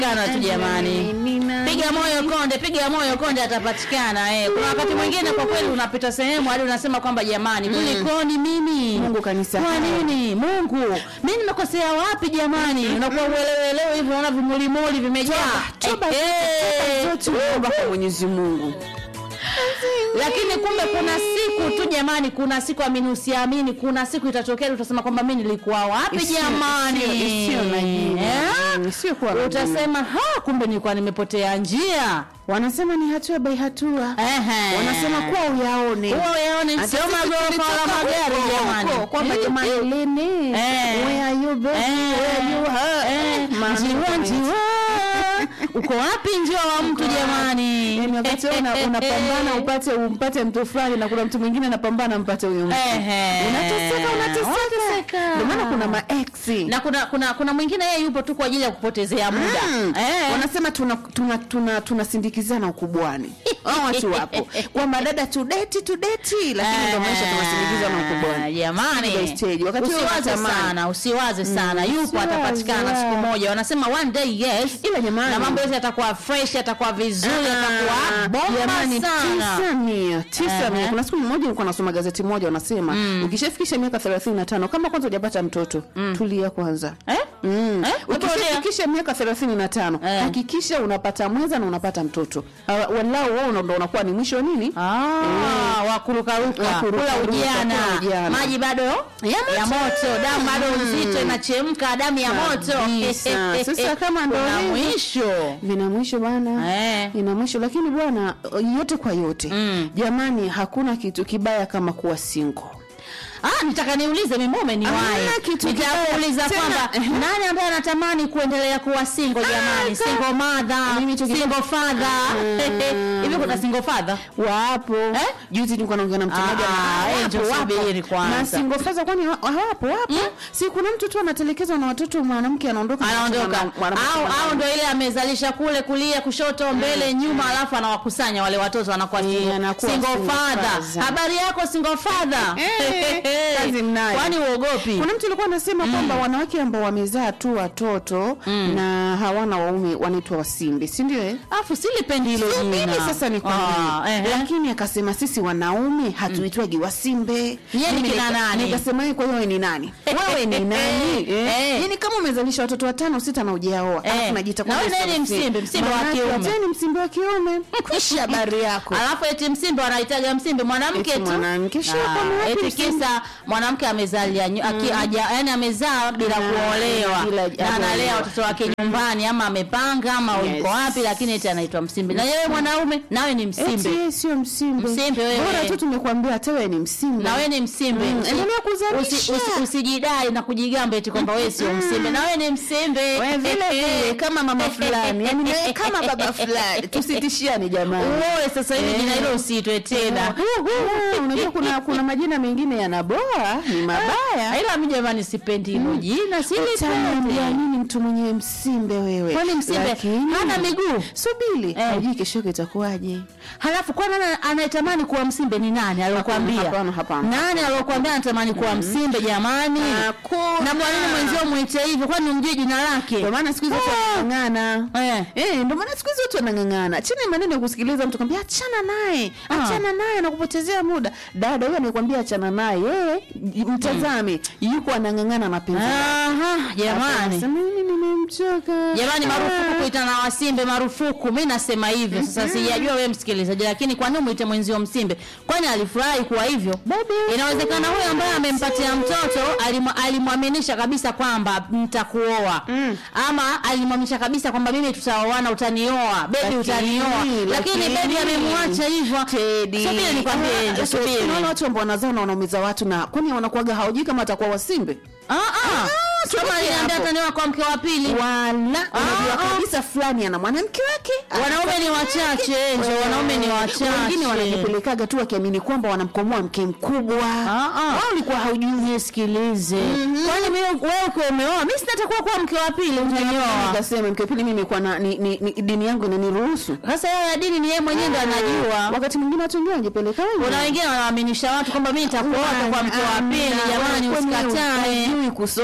Kana tu jamani. Piga moyo konde, piga moyo konde atapatikana eh. Kuna wakati mwingine kwa kweli unapita sehemu hadi unasema kwamba jamani, kulikoni mimi? Mungu kanisa. Kwa nini? Mungu. Mimi nimekosea wapi jamani? Unakuwa uelewelewe hivyo unaona vimulimuli vimejaa. Toba Eh, eh. zote unaomba kwa Mwenyezi Mungu. Lakini kumbe kuna siku tu jamani, kuna siku amini usiamini, kuna siku itatokea utasema kwamba mimi nilikuwa wapi Isiyo- jamani? isiyo- isiyo na jina. Eh? Mm, isiyo kuwa na jina. Utasema ha, kumbe nilikuwa nimepotea njia. Wanasema ni hatua by hatua. Ehe. Wanasema kuwa uyaone. Huo yaone Hata sio sisi magorofa tulitoka wala magari huko, jamani. huko, kwamba Eh, jamani eh. lene. Eh. Where are you baby? Eh, Where you are? eh, Maana njiwa kama njiwa uko wapi njiwa wa mtu jamani Yaani wakati wewe una- unapambana upate umpate mtu fulani na kuna mtu mwingine anapambana mpate huyo mtu. Ehe. Unateseka unateseka. Unateseka. Ndio maana kuna maeksi. na kuna kuna kuna mwingine yeye yupo tu kwa ajili ya kupotezea muda Mm. eh. wanasema tuna tuna tuna tunasindikizana ukubwani hao watu wapo kwamba dada tudeti tudeti lakini ndio maisha tunasindikizana Ah, ukubwani jamani Stage by stage. Wakati wewe usiwaze unatamani. sana usiwaze sana yupo usiwaze, atapatikana siku yeah. moja wanasema one day yes Ila jamani. na mambo yote yatakuwa fresh yatakuwa vizuri Ah, yatakuwa bomba jamani, sana tisa mia, tisa mia. Ehe. kuna siku moja nilikuwa nasoma gazeti moja wanasema ukishafikisha miaka 35 kama kwanza hujapata mtoto tulia kwanza eh? Mm. Eh? ukishafikisha miaka 35 Eh. hakikisha unapata mwenza na unapata mtoto Ah, walau wao ndo unakuwa ni mwisho wa nini Ah, wakurukaruka Wakurukaruka, kula ujana kula ujana. maji bado ya moto, damu bado nzito inachemka damu ya moto Kabisa. Sasa kama ndo Kuna hivyo. mwisho vina mwisho bwana Eh. ina mwisho lakini bwana yote kwa yote Mm. jamani hakuna kitu kibaya kama kuwa single Ah, nitaka niulize mimume ni Hamna wae. kitu Nitakuuliza kibaya. Tena, kwamba ehe. nani ambaye anatamani kuendelea kuwa single jamani? ka- Single mother, Mimi hicho kitu- single father. Hivi kuna single father? wapo Eh? juzi nilikuwa naongea na mtu Ah, mmoja na- eh, wapo, ndio wapo. subiri kwanza. na single father kwani wa- hawapo wapo si kuna mtu tu anatelekezwa na watoto mwanamke anaondoka Anaondoka. mwana- mwanamke Au mwanaume. au ndio ile amezalisha kule kulia kushoto mbele nyuma alafu anawakusanya wale watoto anakuwa Eh, single, anakuwa single single father. father. Habari yako single father? Eh, kazi mnayo. Kwani uogopi? kuna mtu alikuwa anasema kwamba wanawake ambao wamezaa tu watoto na hawana waume wanaitwa wasimbe si ndio eh? Afu silipendi hilo Sio jina. mimi sasa ni kwa Ah, nini? ehe. lakini akasema sisi wanaume hatuitwagi wasimbe Yeye ni Mimi kina nika- nani? nikasema "Wewe kwa hiyo wewe ni nani wewe ni nani Eh. yani kama umezalisha watoto watano sita na ujaoa Eh. alafu najiita Na wewe kwamba naye ni sio msimbe, msimbe wa Maanake kiume. wewe ni msimbe wa kiume kwisha habari yako Alafu eti msimbe wanaitaga msimbe mwanamke Eti tu. mwanamke, sio Ah, kama wapi eti msimbe? kisa mwanamke amezalia nyu- aki- aja- yani amezaa bila Na- kuolewa bila- na analea hajaolewa. watoto wake nyumbani ama amepanga ama Yes. yuko wapi lakini eti anaitwa msimbe. Na yeye mwanaume nawe ni eti msimbe. yeye sio msimbe Msimbe wewe. bora tu tumekuambia hata wewe ni msimbe Na wewe ni msimbe. Mm, Usi- endelea kuzalisha. usi- usi- Usijidai na kujigamba eti kwamba wewe sio msimbe. Na wewe ni msimbe. wewe vile vile kama mama fulani yani na wewe kama baba fulani tusitishiane jamani Uoe sasa hivi jina hilo usiitwe tena. Ah, unajua kuna kuna majina mengine yanaboa ni mabaya Ila mimi jamani sipendi hilo jina, Utaniambia silipendi. nini mtu mwenye msimbe wewe Kwani msimbe Lakini- hana miguu? subili Eh. hajui kesho yake itakuwaje Halafu kwa nani anayetamani kuwa msimbe ni nani aliyokuambia? hapana, hapana. Nani aliyokuambia anatamani kuwa msimbe jamani? Hakuna. Na kwa nini mwenzio muite hivyo? Kwani umjui jina lake? ndio maana siku hizi watu Ah. wanang'ang'ana Eh. Eh, ndio maana siku hizi watu wanang'ang'ana chini maneno ya kusikiliza mtu kwambia achana naye Ah. achana naye anakupotezea muda dada huyo anayekwambia achana naye yeye mtazame yuko anang'ang'ana na penzi lake. Aha, jamani. Sasa mimi nimemchoka Jamani, marufuku kuitana wasimbe, marufuku. Mi nasema hivyo sasa. Sijajua wewe msikilizaji, lakini kwa nini mwite mwenzio msimbe? Kwani alifurahi kuwa hivyo? Inawezekana huyo ambaye amempatia mtoto alimu- alimwaminisha kabisa kwamba nitakuoa, ama alimwaminisha kabisa kwamba mimi tutaoana, utanioa bebi, Lakini- utanioa, lakini lakini- bebi amemwacha hivyo. Teddy. Subiri nikwambie, Ah, Angel, subiri. subiri. Unaona watu ambao wanazaa na wanaumiza watu na kwani wanakuwaga hawajui kama atakuwa wasimbe Ah, ah. Kama subiri aliniambia hapo. atanioa kwa mke wa pili. wala unajua ah. kabisa fulani ana mwanamke wake Wanaume ni wachache, Angel, wanaume ni wachache. wengine wanajipelekaga tu wakiamini kwamba wanamkomoa mke mkubwa Ah, ah. wao ulikuwa haujui nisikilize kwani mimi wewe ukiwa umeoa mimi sinatakuwa kuwa mke wa pili utanioa nikasema mke wa pili mimi kwa na ni, ni, ni, dini yangu inaniruhusu sasa yeye ya dini ni yeye mwenyewe ndo anajua wakati mwingine watu wengine wanajipeleka wenyewe. kuna wengine wanawaaminisha watu kwamba mimi nitakuoa kwa mke wa pili jamani Kwani usikatae hajui kusoma ana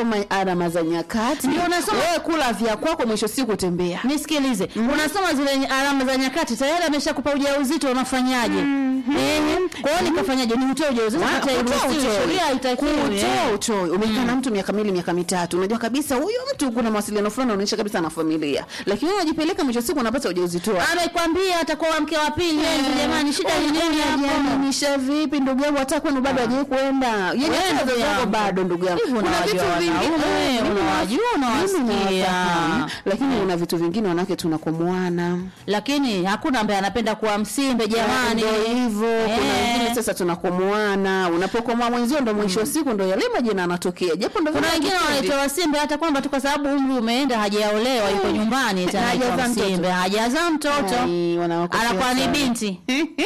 alama za nyakati Ndio unasoma- wewe kula vya kwako mwisho siku tembea nisikilize unasoma zile alama za nyakati tayari ameshakupa ujauzito unafanyaje Ehe. kwa hiyo nikafanyaje ni utoe ujauzito Wa- hata kutoa iruhusiwe utoi. sheria haitakiwi Kutoa utoi. umekaa na mtu miaka miwili miaka mitatu unajua kabisa huyo mtu kuna mawasiliano fulani unaonyesha kabisa na familia lakini wewe unajipeleka mwisho siku unapata ujauzito wako. amekwambia atakuwa mke wa pili Enzo, jamani shida ni nini hapo Unajiaminisha vipi ndugu yangu hata kwenu bado hajawahi kwenda Yaani Wewe hata ndugu wazazi wako yangu. bado ndugu yangu Hivi Kuna unawajua vitu vingi- wanaume, Eh, mimi unawajua, mimi unawasikia. nawafahamu. lakini kuna vitu vingine wanawake tunakomoana lakini hakuna ambaye anapenda kuwa msimbe jamani Ndio hivyo kuna Eh. wengine sasa tunakomoana unapokomoa mwenzio ndo mwisho wa siku ndo yale majina yanatokea japo ndo kuna vile wengine havipendi. wanaitwa wasimbe hata kwamba tu kwa sababu umri umeenda hajaolewa yuko nyumbani eti Na anaitwa hajazaa mtoto. msimbe hajazaa mtoto Ai, wanawakosea anakuwa ni sana. binti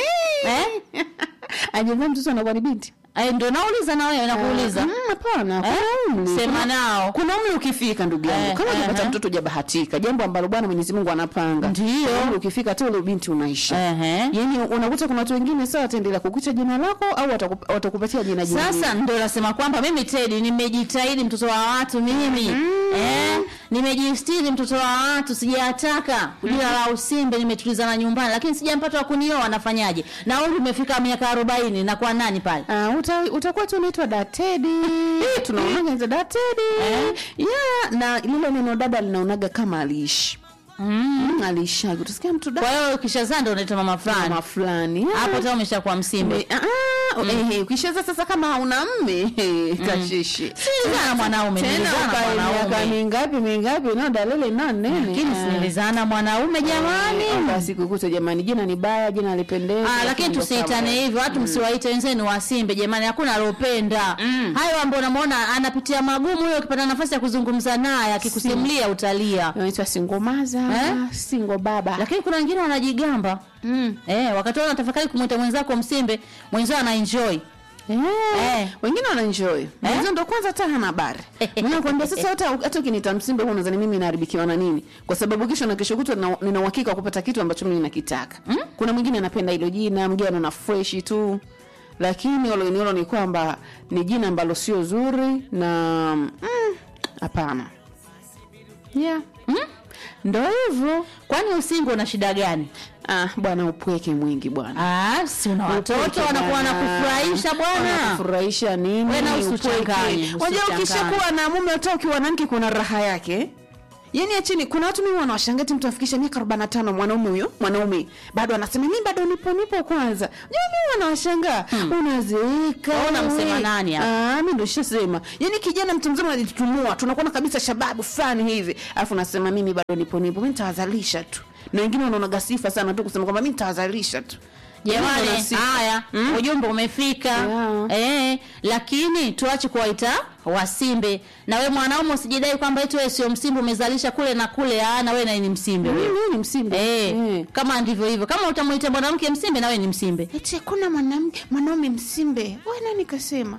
eh? ajazaa mtoto anakuwa ni binti Eh, ndio nauliza na wewe nakuuliza Mm, hapana Eh? kuna umri. sema Kuna- nao kuna umri ukifika ndugu yangu Eh, kama eh, ukipata eh. mtoto hujabahatika jambo ambalo bwana mwenyezi mungu anapanga Ndio. Kuna umri ukifika tu ule binti unaisha Ehe. yaani unakuta kuna watu wengine sawa wataendelea kukuita jina lako au watakup- watakupatia jina jingine sasa ndio nasema kwamba mimi Teddy nimejitahidi mtoto wa watu mimi eh, nimejistiri mtoto wa watu sijataka jina la usimbe nimetulizana nyumbani lakini sijampata wa kunioa nafanyaje na umri umefika miaka 40 na kwa nani pale Ah, uta, utakuwa tu unaitwa datedi tunaonaga za datedi Eh? yeah, na lile neno dada linaonaga kama aliishi mm. aliishaga utasikia mtu kwa dada hiyo ukishazaa ndio unaitwa mama fulani mama fulani Ah. hapo tena umeshakuwa msimbe Ah, ah, ehe, ukishaza sasa kama hauna mme eh, kashishi nilizana mwanaume tena nilizana ukae miaka mwanaume mingapi mingapi no dalele na nene lakini si nilizana mwanaume jamani Ah, basi kukuta jamani jina ni baya jina lipendezi Ah, lakini tusiitane hivyo watu msiwaite wenzenu wasimbe jamani hakuna alopenda hayo ambayo unamwona anapitia magumu huyo ukipata nafasi ya kuzungumza naye akikusimulia utalia naitwa singomaza Eh? singo baba lakini kuna wengine wanajigamba mm. eh, wakati wao wanatafakari kumwita mwenzako msimbe mwenzao ana enjoy Eh, Eh. wengine wanaenjoy mwenzo ndo kwanza hata hana habari mimi nakwambia sasa hata hata ukiniita msimbe huo unadhani mimi naharibikiwa na nini kwa sababu kesho na kesho kutwa nina- nina uhakika wa kupata kitu ambacho mimi nakitaka kuna mwingine anapenda hilo jina mwingine anaona fresh tu lakini oloniolo ni kwamba ni jina ambalo sio zuri na mm, hapana yeah ndo hivyo kwani usingo una shida gani ah, bwana upweke mwingi bwana ah, si una watoto Upweke wanakuwa bwana. wanakufurahisha bwana Wanakufurahisha nini? Wewe na Upweke. usichanganye, Unajua usichanganye. ukishakuwa na mume hata ukiwa na mke kuna raha yake. Yaani ya chini kuna watu mimi wanawashangaa eti mtu afikisha miaka 45 mwanaume huyo, mwanaume bado anasema mimi bado nipo nipo kwanza. Unajua mimi wanawashangaa. Unazeeka. Wewe unamsema wewe. nani hapa? Ah, mimi ndo nishasema. Yaani kijana mtu mzima anajitumua, tunakuwa kabisa shababu fulani hivi. Alafu nasema mimi bado nipo nipo, mimi nitawazalisha tu. Na wengine wanaona sifa sana tu kusema kwamba mimi nitawazalisha tu. Mimi ndo jamani nasifa. haya ujumbe umefika Yeah. eh, lakini tuache kuwaita wasimbe na we mwanaume usijidai kwamba eti wewe sio msimbe umezalisha kule na kule ah, na wewe naye ni msimbe Mimi wewe. ni msimbe. Eh, Eh. kama ndivyo hivyo kama utamuita mwanamke msimbe na wewe ni msimbe eti hakuna mwanamke mwanaume msimbe we nani kasema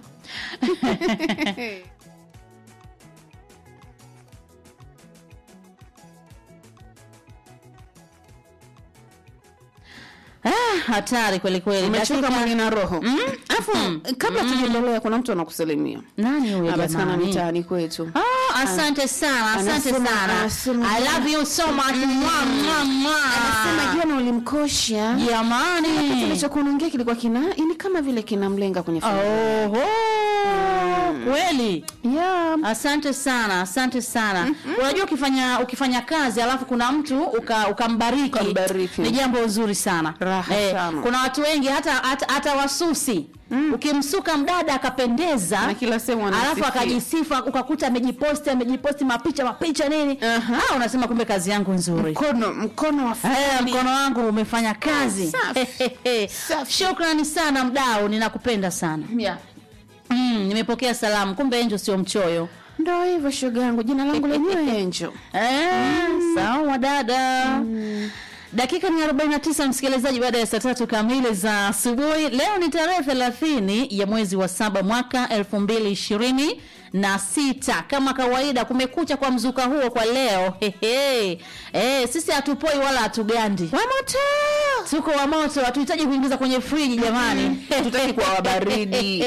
ah, hatari kweli kweli umechoka Dakika- mwili na roho alafu kabla tujaendelea kuna mtu anakusalimia nani huyo anapatikana jamani mitaani kwetu Ah, asante sana asante Anasema- sana anasema- i love you so much Mwa, mwa, mwa. anasema jana ulimkosha jamani kilichokuwa unaongea kilikuwa kina ni kama vile kinamlenga kwenye familia. Oho, kweli yeah. asante sana asante sana unajua ukifanya ukifanya kazi alafu kuna mtu uka- ukambariki Ukambariki. ni jambo zuri sana Raha sana. kuna watu wengi hata hata, hata wasusi ukimsuka mdada akapendeza Na kila sehemu alafu anasifia. akajisifa ukakuta amejiposti amejiposti mapicha mapicha nini Aha. ah, unasema kumbe kazi yangu nzuri mkono mkono wa Eh, familia. mkono wangu umefanya kazi Safi. Safi. shukrani sana mdau ninakupenda sana yeah. mm, nimepokea salamu kumbe enjo sio mchoyo ndo hivyo shoga yangu jina langu lenyewe enjo Eh, sawa dada dakika ni 49 msikilizaji baada ya saa tatu kamili za asubuhi leo ni tarehe 30 ya mwezi wa saba mwaka 2020 na sita kama kawaida kumekucha kwa mzuka huo kwa leo Hehe. Eh, sisi hatupoi wala hatugandi wamoto tuko wa moto hatuhitaji kuingiza kwenye friji jamani Hatutaki kuwa wabaridi.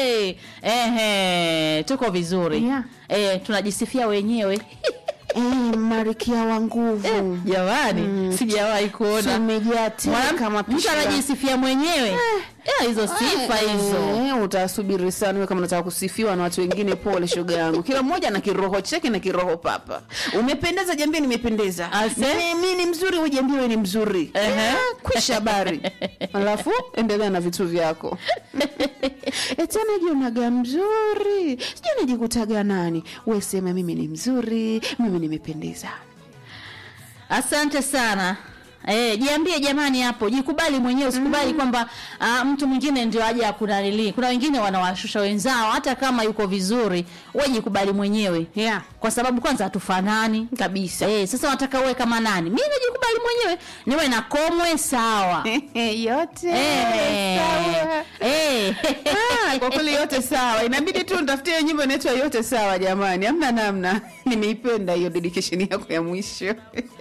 Ehe, tuko vizuri Yeah. eh, tunajisifia wenyewe Eh, marikia wa nguvu jamani sijawahi kuona tumejaa tele Mwanam- kama mtu pishi la- anajisifia mwenyewe Eh, hizo sifa hizo Eh, utasubiri sana wewe kama unataka kusifiwa na watu wengine pole shoga yangu kila mmoja na kiroho chake na kiroho papa umependeza jambie nimependeza Ase? Mi- mi ni mzuri wewe jambie wewe ni mzuri Ehe. Eh, kwisha habari alafu endelea na vitu vyako eti anajionaga mzuri sijui najikutaga nani we sema mimi ni mzuri mimi nimependeza asante sana Eh, jiambie jamani hapo jikubali mwenyewe usikubali kwamba ah, mtu mwingine ndio aje akunanili kuna wengine wanawashusha wenzao hata kama yuko vizuri we jikubali mwenyewe yeah. kwa sababu kwanza hatufanani kabisa eh, sasa wataka uwe kama nani mi najikubali mwenyewe niwe na komwe sawa yote Eh, sawa. eh, Ah, kwa kweli yote sawa inabidi tu nitafutie nyimbo inaitwa yote sawa jamani amna namna nimeipenda hiyo dedication yako ya mwisho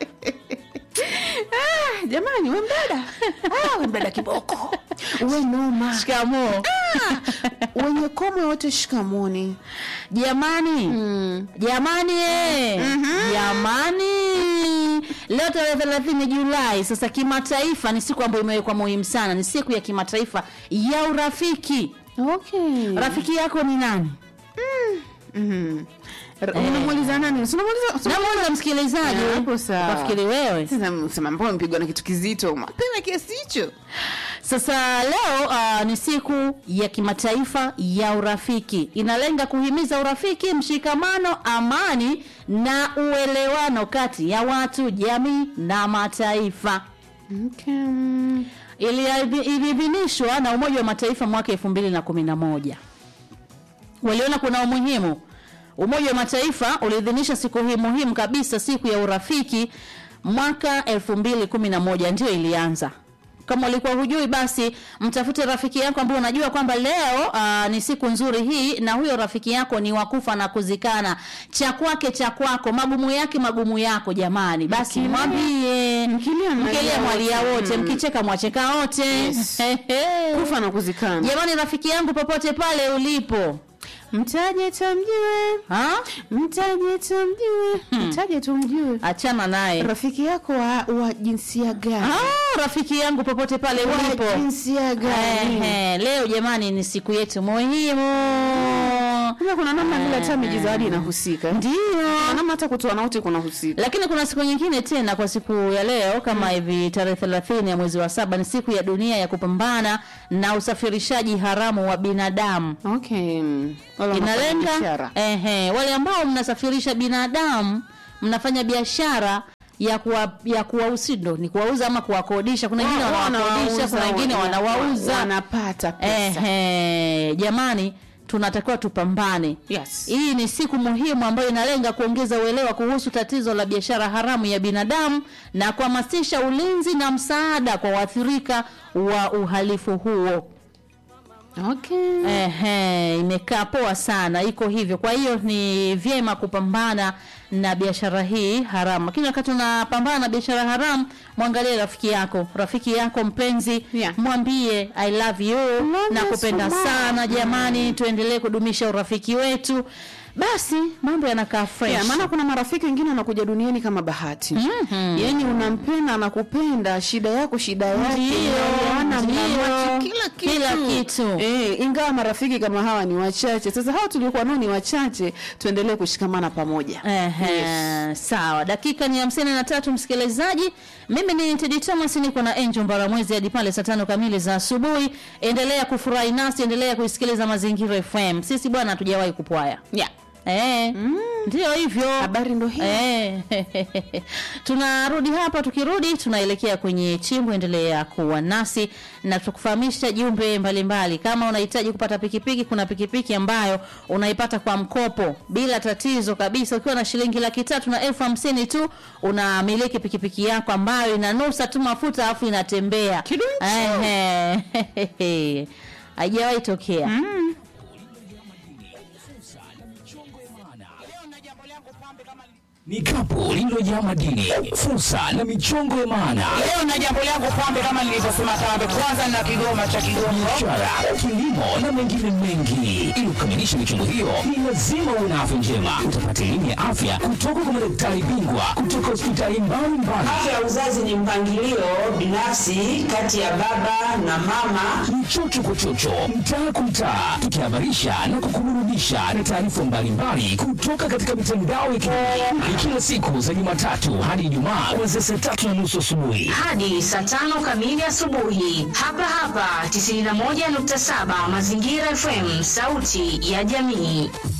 ah, jamani we mdada ah, we mdada kiboko we noma shikamoo wenye komwe wote shikamoni jamani mm. jamani eh. jamani leo tarehe thelathini julai sasa kimataifa ni siku ambayo imewekwa muhimu sana ni siku ya kimataifa ya urafiki okay. rafiki yako ni nani mm. unamuuliza nani Si unamuuliza- si- namuuliza msikilizaji Ah, hapo sawa. kafikiri wewe Sasa sema mbona mpigwa na kitu kizito mapema kiasi hicho Sasa leo uh, ni siku ya kimataifa ya urafiki. Inalenga kuhimiza urafiki, mshikamano, amani na uelewano kati ya watu, jamii na mataifa. okay. Iliadhi- Iliidhinishwa na Umoja wa Mataifa mwaka 2011. Waliona kuna umuhimu. Umoja wa Mataifa uliidhinisha siku hii muhimu kabisa, siku ya urafiki mwaka 2011 ndio ilianza. Kama ulikuwa hujui, basi mtafute rafiki yako ambaye unajua kwamba leo aa, ni siku nzuri hii, na huyo rafiki yako ni wakufa na kuzikana, cha kwake cha kwako, magumu yake magumu yako. Jamani, basi Mkilia- mwambie, mkilia mnalia mkilia mwalia wote. wote, Mm. mkicheka mwacheka wote. Yes. kufa na kuzikana Jamani, rafiki yangu popote pale ulipo, mtaje tumjue ha? mtaje tumjue mtaje tumjue achana naye. rafiki yako wa, wa jinsia gani Ah, rafiki yangu popote pale wa ulipo. jinsia gani Ehe, leo jamani ni siku yetu muhimu. Kumbe kuna namna vile hata miji zawadi inahusika Ndio. Kuna namna hata kutoa na wote kunahusika Lakini kuna siku nyingine tena kwa siku ya leo kama hivi tarehe 30 ya mwezi wa saba ni siku ya dunia ya kupambana na usafirishaji haramu wa binadamu. okay Wala wanafanya Inalenga biashara. ehe, wale ambao mnasafirisha binadamu, mnafanya biashara ya kuwa, ya kuwausi ndo ni kuwauza ama kuwakodisha. Kuna wengine Wao wanawakodisha, kuna wengine wana- wanawauza. wanapata pesa Ehe, jamani tunatakiwa tupambane. yes Hii ni siku muhimu ambayo inalenga kuongeza uelewa kuhusu tatizo la biashara haramu ya binadamu na kuhamasisha ulinzi na msaada kwa waathirika wa uhalifu huo. okay Ehe, imekaa poa sana, iko hivyo. Kwa hiyo ni vyema kupambana na biashara hii haramu, lakini wakati unapambana na biashara haramu, mwangalie rafiki yako, rafiki yako mpenzi, Yeah. mwambie I love you, Love na you kupenda so much. sana jamani, tuendelee kudumisha urafiki wetu, basi mambo yanakaa fresh. Yeah, maana kuna marafiki wengine wanakuja duniani kama bahati Mhm. yaani unampenda anakupenda shida yako shida yake Ndio, mnaelewana, ndio. mnamwachi kila kitu, Kila kitu. Eh, ingawa marafiki kama hawa ni wachache sasa hawa tuliokuwa nao ni wachache tuendelee kushikamana pamoja Ehe, Yes. sawa. Dakika ni hamsini na tatu msikilizaji. Mimi ni Tedi Thomas, niko na Angel Mbaramwezi hadi pale saa tano kamili za asubuhi. Endelea kufurahi nasi, endelea kuisikiliza Mazingira FM. Sisi bwana hatujawahi kupwaya. yeah. Eh, ndio hivyo. habari ndo hii Eh, tunarudi hapa. Tukirudi tunaelekea kwenye chimbo. Endelea kuwa nasi na tukufahamisha jumbe mbalimbali. Kama unahitaji kupata pikipiki, kuna pikipiki ambayo unaipata kwa mkopo bila tatizo kabisa. Ukiwa na shilingi laki tatu na elfu hamsini tu unamiliki pikipiki yako ambayo inanusa tu mafuta alafu inatembea. Kidunchu. Ehe. Haijawahi tokea. ni kapu lililojaa madini, fursa na michongo ya maana. Leo na jambo langu pambe, kama nilivyosema pambe, kwanza na kigoma cha Kigongo. biashara, kilimo na mengine mengi. Ili kukamilisha michongo hiyo, ni lazima uwe na afya njema. Utapata elimu ya afya kutoka kwa madaktari bingwa kutoka hospitali mbalimbali. Afya ya uzazi ni mpangilio binafsi kati ya baba na mama. Ni chocho kwa chocho, mtaa kwa mtaa, tukihabarisha na kukuburudisha na taarifa mbalimbali kutoka katika mitandao ya kijamii. Ni kila siku za Jumatatu hadi Ijumaa kuanzia saa tatu na nusu asubuhi. hadi saa tano kamili asubuhi hapa hapa 91.7 Mazingira FM, sauti ya jamii.